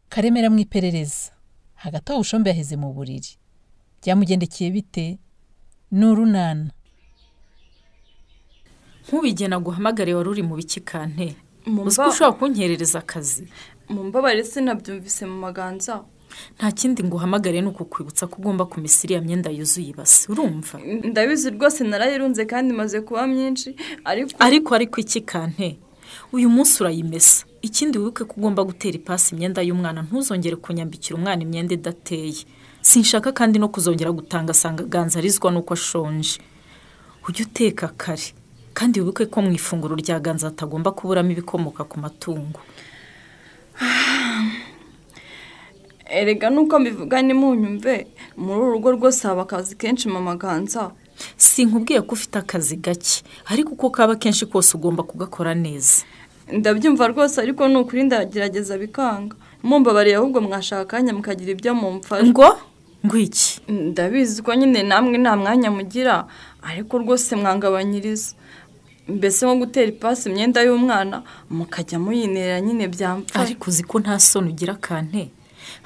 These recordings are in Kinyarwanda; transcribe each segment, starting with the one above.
karemera mu iperereza hagati aho bushombe yaheze mu buriri byamugendekeye bite ni urunana ntubigena guhamagare wari uri mu bikikante Mu uzi mba- ko ushobora kunkerereza akazi mumbabarire sinabyumvise mu maganza nta kindi nguhamagare ni ukukwibutsa ko ugomba kumesa iriya myenda yuzuye ibase urumva ndabizi rwose narayirunze kandi imaze kuba myinshi ariko ariko ariko ikikante uyu munsi urayimesa ikindi wibuke ko ugomba gutera ipasi imyenda y'umwana ntuzongere kunyambikira umwana imyenda idateye sinshaka kandi no kuzongera gutanga asanga aganza arizwa n'uko ashonje ujye uteka kare kandi wibuke ko mu ifunguro rya ganza hatagomba kuburamo ibikomoka ku matungo erega nuko mbivuga nimunyumve muri uru rugo rwose haba akazi kenshi mu maganza sinkubwiye ko ufite akazi gake ariko uko kaba kenshi kose ugomba kugakora neza ndabyumva rwose ariko ni ukuri ndagerageza bikanga mumbabariye ahubwo mwashaka akanya mukagira ibyo mumfasha ngo ngo iki ndabizi ko nyine namwe nta mwanya mugira ariko rwose mwangabanyiriza mbese nko gutera ipasi imyenda y'umwana mukajya muyinera nyine byamfasha ariko uzi ko nta soni ugira kante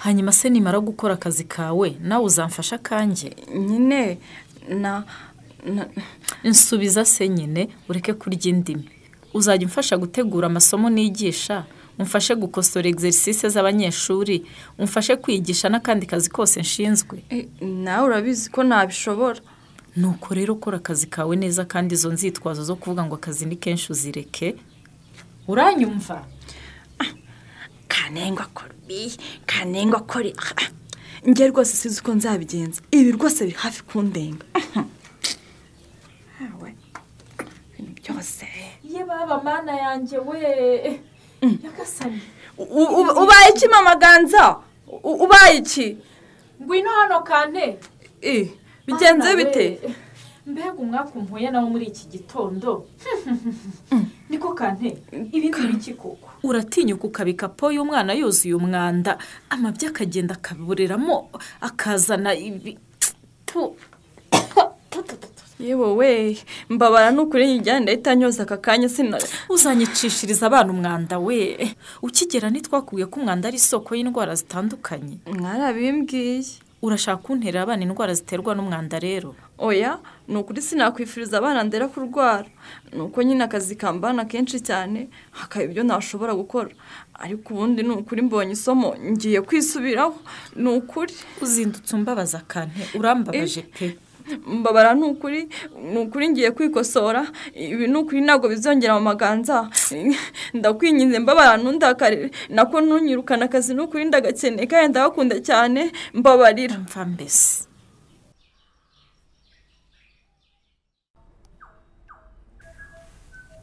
hanyuma se nimara gukora akazi kawe nawe uzamfasha kanjye nyine na na- nsubiza se nyine ureke kurya indimi uzajya umfasha gutegura amasomo nigisha umfashe gukosora exercice z'abanyeshuri umfashe kwigisha n'akandi kazi kose nshinzwe Eh, nawe urabizi ko ntabishobora nuko rero kora akazi kawe neza kandi izo nzitwazo zo kuvuga ngo akazi ni kenshi uzireke uranyumva kanengwa kori kanengwa kori njye rwose sizi uko nzabigenza ibi rwose biri hafi kundenga Hawe, ibintu byose ye baba mana yanjye we nyagasani U- u- ubaye iki mamaganza U- ubaye iki ngwino hano kane Eh, bigenze Mana bite we. mbega umwaka umpuye nawe muri iki gitondo niko kante ibindi biki koko uratinyuka ukabika po y'umwana yuzuye umwanda amabyi akagenda akaburiramo akazana ibi tu- tu- tu- tu- tu. yewe we mbabara n'ukuri nyijyana ndahita nyoza aka kanya sinare uzanyicishiriza abana umwanda we ukigera ntitwakubwiye ko umwanda ari isoko y'indwara zitandukanye mwarabimbwiye urashaka kuntera abana indwara ziterwa n'umwanda rero oya ni ukuri sinakwifuriza abana ndera kurwara ni uko nyine akazi kambana kenshi cyane hakaba ibyo ntashobora gukora ariko ubundi ni ukuri mbonye isomo ngiye kwisubiraho ni ukuri uzindutse umbabaza kante urambabaje pe mbabara ni ukuri ni ukuri ngiye kwikosora ibi ni ukuri ntabwo bizongera mu maganza ndakwinginze mbabara ntundakare nako ntunyirukane akazi ni ukuri ndagakeneye kandi ndagakunda cyane mbabarira mva mbese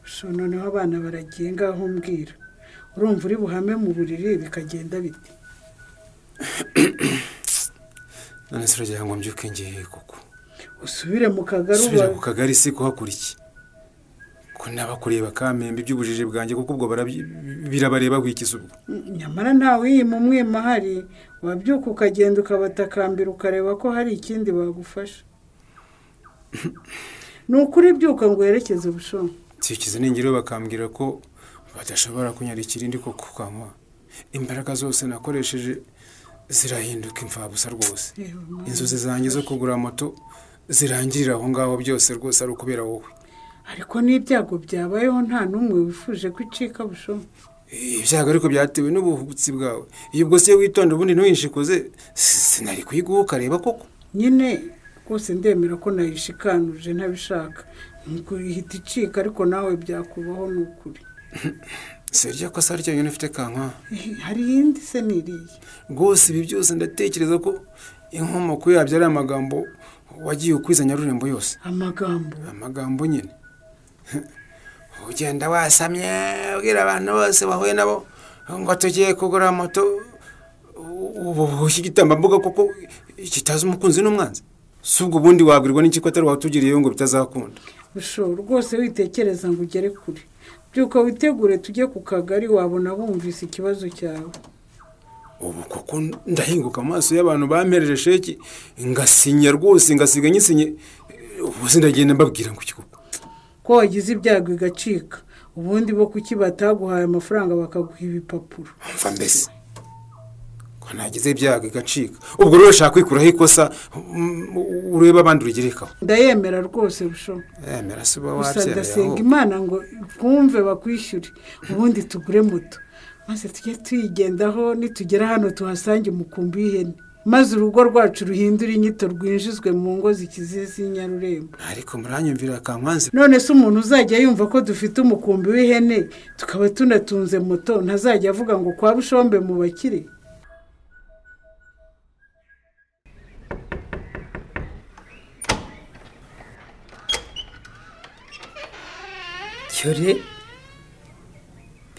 gusa noneho abana baragiye ngaho mbwira urumva uri buhame mu buriri bikagenda biti none se uragira ngo mbyuke ngiye koko usubire mu kagari subira uba ku kagari si kuhakora iki ko n'abakureba kamembe iby'ubujiji bwanjye kuko ubwo barabyi- birabareba wikiza ubwo nyamara ntawe uyima umwima ahari wabyuka ukagenda ukabatakambira ukareba ko hari ikindi bagufasha ni ukuri byuka ngo werekeze ubushombe nsikize ningiro bakambwira ko badashobora kunyarikira indi koko ukanywa imbaraga zose nakoresheje zirahinduka imfabusa rwose inzozi zanjye zo kugura moto zirangirira aho ngaho byose rwose ari ukubera wowe ariko n'ibyago byabayeho nta n'umwe wifuje ko icika bushombe ibyago ariko byatewe n'ubuhubutsi bwawe iyo ubwo siyo witonda ubundi ntuhinshikuze sinari kuyiguha ukareba koko nyine rwose ndemera ko nayishikanuje ntabishaka nuko ihita icika ariko nawe byakubaho ni ukuri si iryo kosa ari ryo nyine ufite kanka hari iyindi se ni iriya rwose ibi byose ndatekereza ko inkomoko yabyo ari amagambo wagiye ukwiza nyarurembo yose amagambo amagambo nyine ugenda wasamye ubwira abantu bose wahuye nabo ngo tugiye kugura moto uboshye igitambambuga kuko kitazi umukunzi n'umwanzi si ubwo ubundi wabwirwa n'iki ko atari watugiriyeyo ngo bitazakunda ushobora rwose witekereza ngo ugere kure byuka witegure tujye ku kagari wabona bumvise ikibazo cyawe ubu koko ndahinguka amaso y'abantu bampereje sheki ngasinya rwose ngasiga nyisinye ubu sindagenda mbabwira ngo iki koko ko wagize ibyago igacika ubundi bo kuki bataguhaye amafaranga bakaguha ibipapuro mva mbese ntagize ibyago igacika ubwo rero ushaka kwikuraho ikosa mm, urebe abandi urugerekaho ndayemera rwose bushobo yemera se uba gusa ndasenga wabyarayeho imana ngo twumve bakwishyure ubundi tugure moto maze tujye tuyigendaho nitugera hano tuhasange umukumbi w'ihene maze urugo rwacu ruhindure inyito rwinjizwe mu ngo zikize z'inyarurembo ariko muranyumvira kankwanzi none se umuntu uzajya yumva ko dufite umukumbi w'ihene tukaba tunatunze moto ntazajya avuga ngo kwa bushombe mu bakire cyore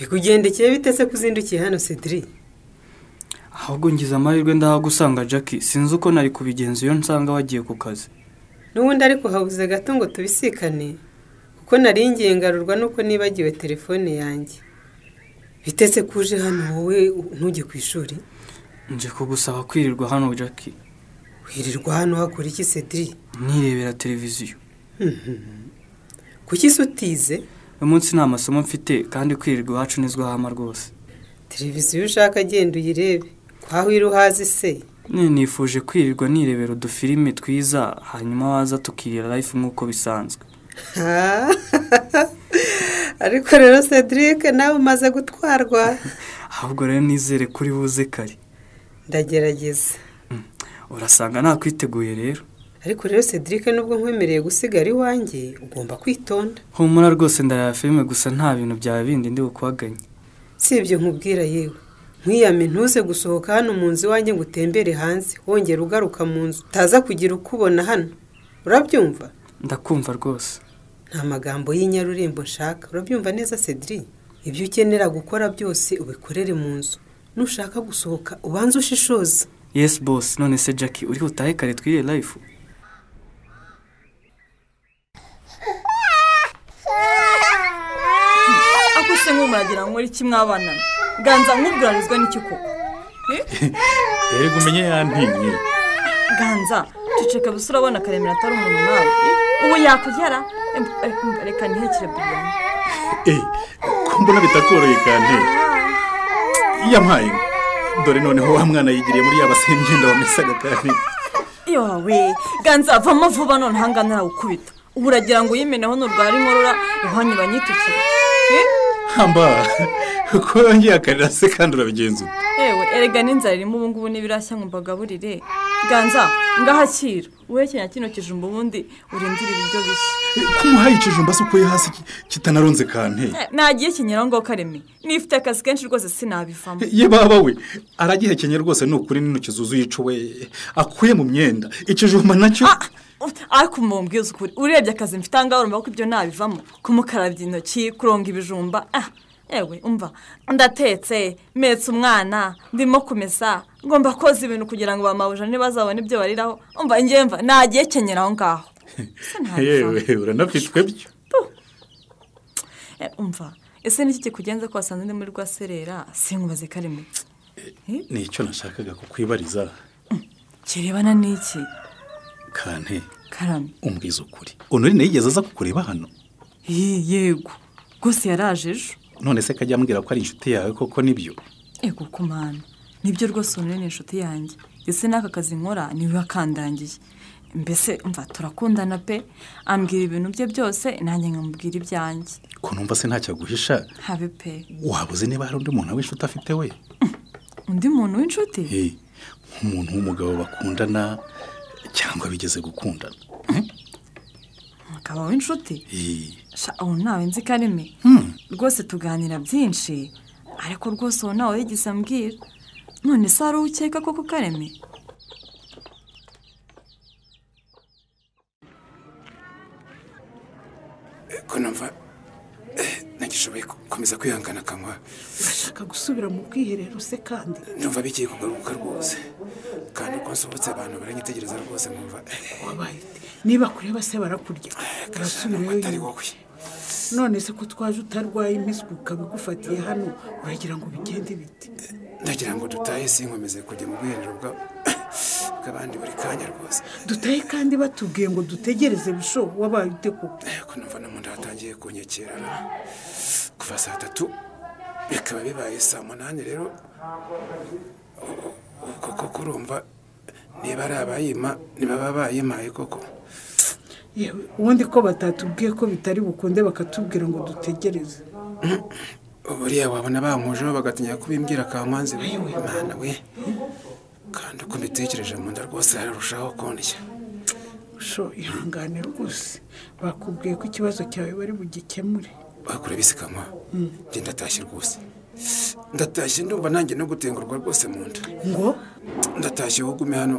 bikugendekeye bite se kuzindukiye hano cedric ahubwo ngize amahirwe ndahagusanga jackie sinzi uko nari kubigenza iyo nsanga wagiye ku kazi n'ubundi ariko habuze gato ngo tubisikane kuko nari ngiye ngarurwa nuko nibagiwe telefone yanjye bitetse ko uje hano wowe ntujye ku ishuri nje kugusaba kwirirwa hano jackie wirirwa hano hakora iki cedric nirebera televiziyo kuki se utize uyu munsi nta masomo mfite kandi kwirirwa iwacu nizwo hama rwose televiziyo ushaka agenda uyirebe kwaho iri uhazi se Nyine nifuje kwirirwa nirebera udufilime twiza hanyuma waza tukirira life nk'uko bisanzwe Ah, ariko rero cedric nawe umaze gutwarwa ahubwo rero nizere kuri buze kare ndagerageza urasanga nakwiteguye rero ariko rero cedric nubwo nkwemereye gusigara iwanjye ugomba kwitonda humura rwose ndareba filime gusa nta bintu byawe bindi ndi bukwaganye si ibyo nkubwira yewe nkiyame ntuze gusohoka hano mu nzu iwanjye ngo utembere hanze wongera ugaruka mu nzu utaza kugira ukubona hano urabyumva ndakumva rwose nta magambo y'inyarurembo nshaka urabyumva neza cedric ibyo ukenera gukora byose ubikorere mu nzu nushaka gusohoka ubanze ushishoze yes boss none se jackie uri butahe kare twirire life ako se nk'ubu muragira ngo nkore iki mwabana ganza nk'ubwurarizwa n'iki koko erega umenye yantinye ganza ceceka gusa urabona karemera atari umuntu nkawe Eh, ubu yakugera Em, eh, em, reka ntihekere buriyani Eh, ko mbona bitakoroye kandi yampaye dore noneho wa mwana yigiriye muri yaba se imyenda wamesaga kandi yowe ganza vamo vuba none ahangaha narawukubita ubu uragira ngo uyimeneho nurwara inkorora ihwanye banyitukire Eh? hamba ko yongeye akarira se kandi urabigenza ute yewe erega n'inzara irimo ubu ngubu n'ibirashya ngo mbagaburire ganza ngahakira uhekenya kino kijumba ubundi urindire ibiryo bishya Eh, ko umuhaye ikijumba se ukuye hasi ki- kitanaronze kandi Eh, nagiye kinyeraho ngo kareme nifite akazi kenshi rwose sinabivamo ye baba we aragihekenye rwose ni ukuri n'intoki zuzuye icuwe akuye mu myenda ikijumba nacyo Ah, ariko mu mbwiza ukuri urebye akazi mfite ahangaha urumva ko ibyo nabivamo kumukarabya intoki kuronga ibijumba ah yewe umva ndatetse mpetse umwana ndimo kumesa ngomba koza ibintu kugira ngo bamabuja ntibazabone ibyo bariraho umva ngewe mva nagiye kenyera aho ngaho Ese nabivamo. yewe uranafitwe byo Eh, umva ese niki kikugenza ko wasanze ndi muri rwaserera sinkubaze karimo nicyo nashakaga kukwibariza kirebana n'iki kandi karame umbwiza ukuri unuri yigeze aza kukureba hano Ye- yego rwose yaraje ejo none se kajya ambwira ko ari inshuti yawe koko nibyo yego kumana nibyo rwose unure ni inshuti yanjye ese n'aka kazi nkora niwe wakandangiye mbese umva turakundana pe ambwira ibintu bye byose nanjye nkamubwira ibyanjye ko numva se ntacyo aguhisha habe pe wabuze niba hari undi muntu w'inshuti afite we undi muntu w'inshuti Eh, nk'umuntu w'umugabo bakundana cyangwa bigeze gukundana akaba w'inshuti Eh, sha ubu ntawe nzi kareme rwose tuganira byinshi ariko rwose ubu ntawe yigeze ambwira none se hari uwo ukeka koko kareme ko numva eh, nagishoboye ku- gukomeza kwihangana kanwa urashaka gusubira mu bwiherero se kandi numva bigiye kugaruka rwose kandi uko nsohotse abantu baranyitegereza rwose nkumva eh, wabaye ute? niba kureba se barakurya urasubirayo atari yewe wowe none se ko twaje utarwaye impiswi ukaba igufatiye hano uragira ngo bigende bite ndagira ngo dutahe sinkomeze kujya mu bwiherero bwa- bw'abandi buri kanya rwose dutahe kandi batubwiye ngo dutegereze bisho wabaye ute koko Eh, ko numva no mu nda hatangiye kunyekerera kuva saa tatu bikaba bibaye saa munani rero ubwo koko urumva niba ari abayima ntibaba bayimaye koko yewe ubundi ko batatubwiye ko bitari bukunde bakatubwira ngo dutegereze buriya wabona bankujeho bagatinya kubimbwira kamanzi we imana we kandi uko mbitekereje mu nda rwose hararushaho kundya sho ihangane rwose bakubwiye ko ikibazo cyawe bari bugikemure bakora ibisikama njye ndatashye rwose ndatashye ndumva nanjye no gutengurwa rwose mu nda ngo ndatashye wowe ugume hano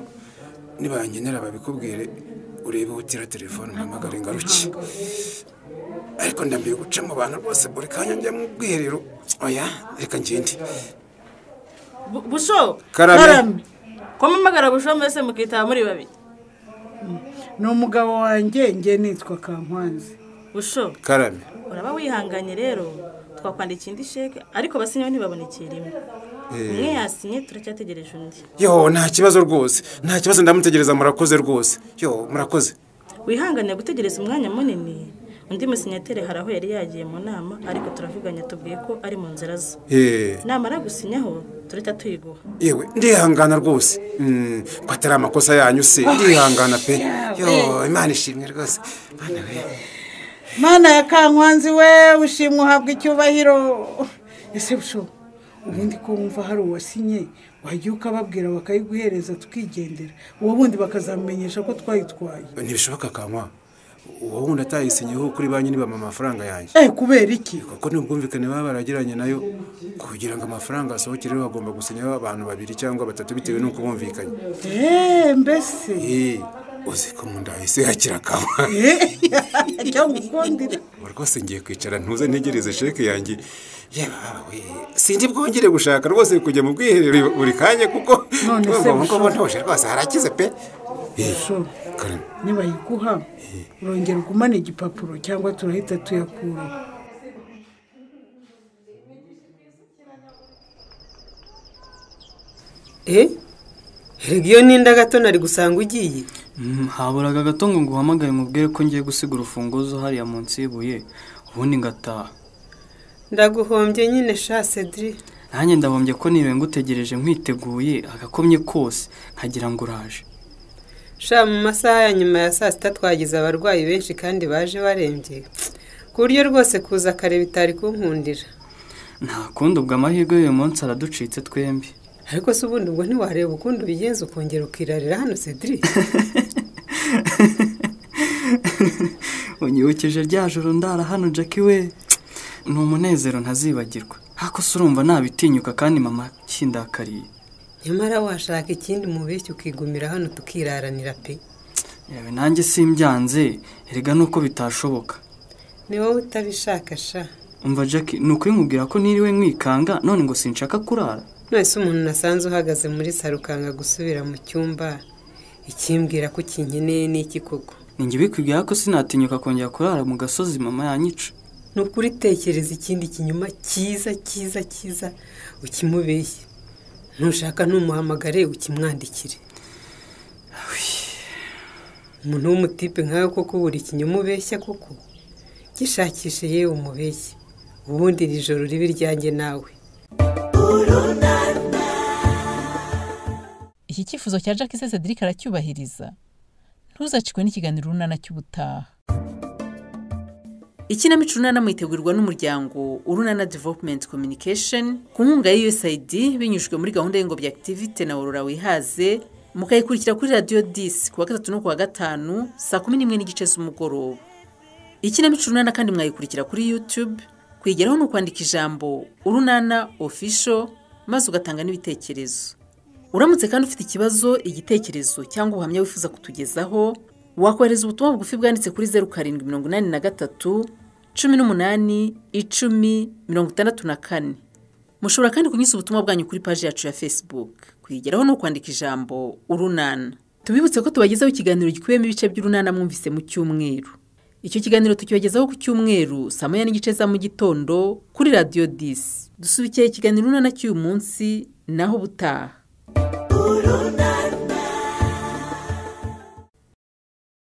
nibangenera babikubwire urebe utira telefone umpamagare ngaruke ariko ndambiye guca mu bantu rwose buri kanya njya mu bwiherero oya reka ngende Bu- busho Karame. ko mpamagara busho mwese mukitaba muri babiri ni umugabo wanjye njye nitwa kankwanzi busho karame uraba wihanganye rero twakwandikiye indi sheke ariko abasinyeho ntibabona rimwe umwe yasinye turacyategereje undi yo nta kibazo rwose nta kibazo ndamutegereza murakoze rwose yo murakoze wihangane gutegereza umwanya munini undi musinyateri hari aho yari yagiye mu nama ariko turavuganya tubwiye ko ari mu nzira ze Eh, namara gusinyaho turahita tuyiguha yewe ndihangana rwose Mm, ko atari amakosa yanyu se ndihangana pe yo imana ishimwe rwose Mana we. mana ya kankwanzi we ushimwe uhabwa icyubahiro ese busho ubundi ko wumva hari uwasinye wajya ukababwira bakayiguhereza tukigendera uwo bundi bakazamenyesha ko twayitwaye ntibishoboka kanwa uwo wundi atayisinyeho kuri banki nibama amafaranga yanjye eh kubera iki kuko n'ubwumvikane baba baragiranye nayo kugira ngo amafaranga asohokereho bagomba gusinyaho abantu babiri cyangwa batatu bitewe n'uko bumvikanye eee mbese Eh, uzi ko mu nda hahise hakira kanwa eee cyangwa ukundira ubu rwose ngiye kwicara ntuze ntegereze sheke yanjye yewe we sinzi bwongere gushaka rwose kujya mu bwiherero buri kanya kuko None se ngo bushoboka? ntuje rwose harakize pe Eh, Bushoboka. Karame, nibayiguha urongera ugumane igipapuro cyangwa turahita tuyakuraho eh erega iyo ninda gato nari gusanga ugiye Mm, haburaga gato ngo nguhamagare nkubwire ko ngiye gusiga urufunguzo hariya munsi y'ibuye ubundi ngataha ndaguhombye nyine sha cedri nanjye ndahombye ko niwe ngutegereje nkiteguye agakomye kose nkagira ngo uraje sha mu masaha ya nyuma ya saa sita twagize abarwayi benshi kandi baje barembye ku buryo rwose kuza kare bitari kunkundira nta kundi ubwo amahirwe y'uyu munsi araducitse twembi ariko se ubundi ubwo ntiwareba ukundi ubigenza ukongera ukirarira hano cedri unyibukije rya joro ndara hano jackie we ni umunezero ntazibagirwa ariko se urumva nabitinyuka kandi mama kindakariye nyamara washaka ikindi mubeshya ukigumira hano tukiraranira pe yewe nanjye simbyanze erega nuko bitashoboka ni wowe utabishaka sha umva jackie ni ukuri nkubwira ko niriwe mwikanga none ngo sinshaka kurara mwese umuntu nasanze uhagaze muri saro ukanga gusubira mu cyumba ikimbwira ko ukinkeneye n'iki koko ninjye bikwibwira ko sinatinyuka kongera kurara mu gasozi mama yanyica ni ukuri tekereza ikindi kinyuma cyiza cyiza cyiza ukimubeshye ntushaka ntumuhamagare ukimwandikire umuntu w'umutipe nkawe koko buri kinyuma ubeshya koko gishakishe yewe umubeshye ubundi iri joro ribe iryanjye nawe iki cyifuzo cya Jacques se Cedric aracyubahiriza ntuzacikwe n'ikiganiro runana cy'ubutaha ikinamico urunana mwitegurirwa n'umuryango urunana developumenti kominikesheni ku nkunga ya USAID binyujijwe muri gahunda y'ingobyi akitivite na aurora wihaze mukayikurikira kuri radiyo disi ku wa gatatu no ku wa gatanu saa kumi n'imwe n'igice z'umugoroba ikinamico urunana kandi mwayikurikira kuri yutube kuyigeraho ni ukwandika ijambo urunana ofisho maze ugatanga n'ibitekerezo uramutse kandi ufite ikibazo igitekerezo cyangwa ubuhamya wifuza kutugezaho wakohereza ubutumwa bugufi bwanditse kuri zeru karindwi mirongo inani na gatatu cumi n'umunani icumi mirongo itandatu na kane mushobora kandi kunyuza ubutumwa bwanyu kuri paji yacu ya facebook kuyigeraho ni ukwandika ijambo urunana tubibutse ko tubagezaho ikiganiro gikubiyemo ibice by'urunana mwumvise mu cyumweru icyo kiganiro tukibagezaho ku cyumweru saa moya n'igice za mu gitondo kuri radiyo disi dusubikiye ikiganiro urunana cy'uyu munsi naho ubutaha